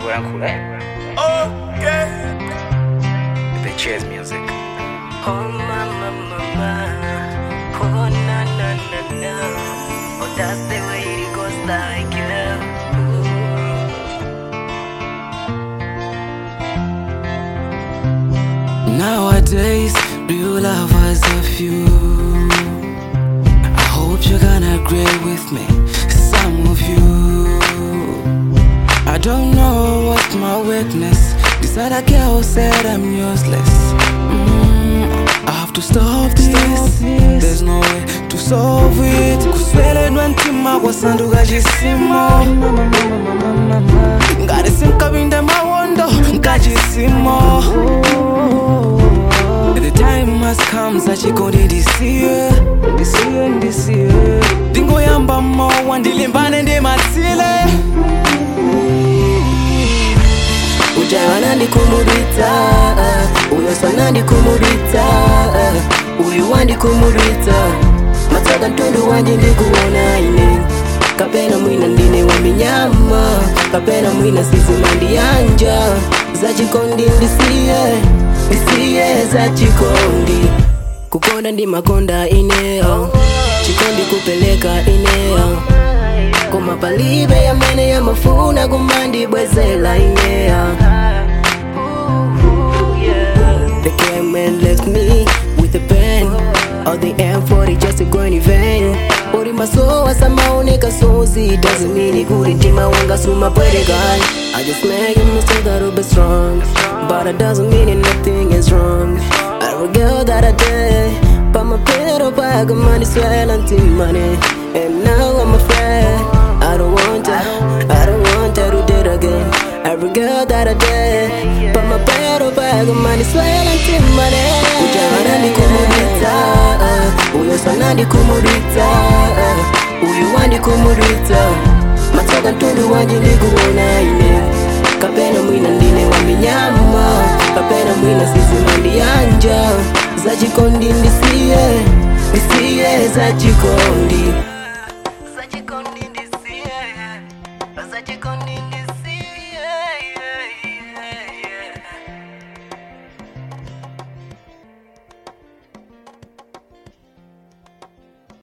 kulankhula Okay. the cheers music Oh mama mama, oh na na na na, oh that's the way it goes like yeah. Nowadays, real lovers are few. I hope you're gonna agree with me, some of you. I don't know what's my weakness. This other girl said I'm useless. Mm, I have to stop this. There's no way to solve it. kuswelelwa ntima kwasanduka chisimo ngati sinkapinde mawondo nkachisimo The time has come sachikondi ndisiye ndisiye ndisiye ndingoyamba mowa ndilimbane ndi matsile Ujawana ndikumurita, uyo sana ndikumurita, uyu wandikumurita, matsaga ntundu wanje ndikuona ine kapena mwina ndine wa minyama kapena mwina sizima ndiyanja za chikondi ndisiye ndisiye za chikondi kukonda ndi makonda ineo chikondi kupeleka ineo koma palibe yamene yamafuna kumandibwezela inea They came and left me with a pen All the M40 just a going in vain Uri masowa samaoneka sozi Doesn't mean it good ntima wanga suma pwede guy I just make a mistake that'll be strong But it doesn't mean it nothing is wrong I regret that I did But my pedal bag of money swell until money And now I'm afraid I don't want to I don't want to do that again I regret that I did But my pedal bag of money swell until money Ujana ndikumurita Uyo sana ndikumurita Uyu wandikumurita Matsaga ntundu wanje ndikuona ine kapena mwina ndine wa minyama kapena mwina sizima ndiyanja za chikondi ndisiye ndisiye za chikondi